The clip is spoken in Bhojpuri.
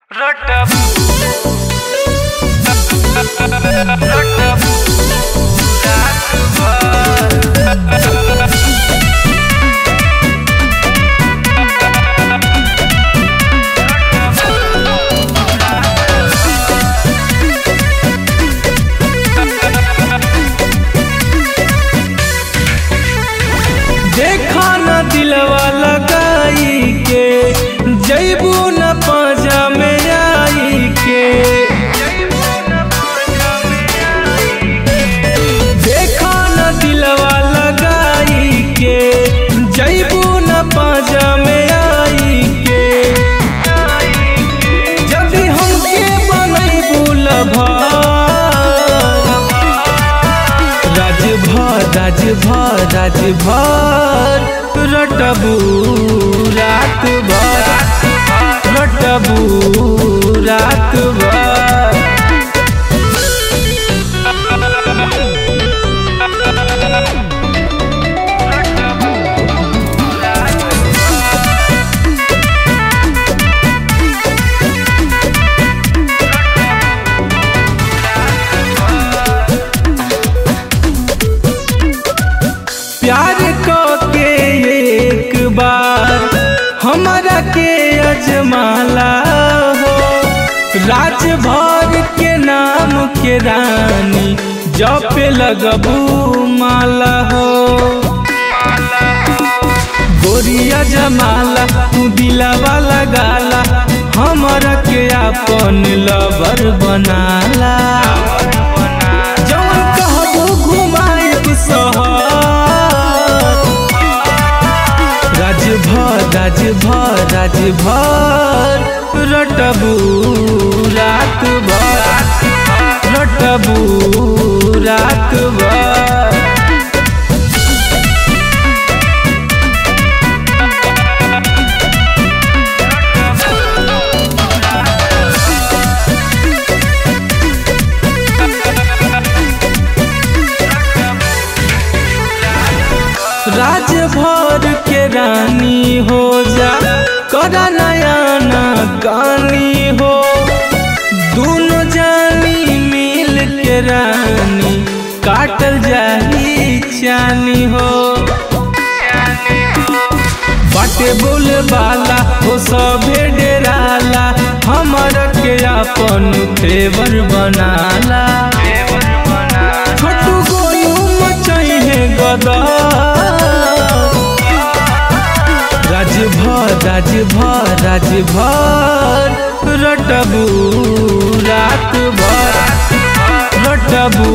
Rotabu. Rotabu. देखा न दिलवा लगाई के जैबू न पाजा में आई के देखा न दिलवा लगाई के जैबू न पाजा में आई के जदि हमके बनैबू लभार राजभर राजभर राजभर रटबू रात भर रटबू रात भर प्यार क के एक बार हमरा के अजमाला हो राजभर के नाम के रानी जप लगबू माला हो गोरिया जमाला तू दिलावा लगाला हमरा के अपन लवर बनाला जवन कहबो घुमाएब शहर राजभर राजभर राजभर रटबू रात भर रटबू रात भर राजभर के रानी हो जा करा नयाना कानी हो दोनों जानी मिल के रानी काटल जाही चानी हो बाटे बोल बाला हो सभे डेराला हमर के अपन फेवर बनाला छोटू गोलू मचाई है गदा राजभर राजभर राजभर रटबू रात भर रटबू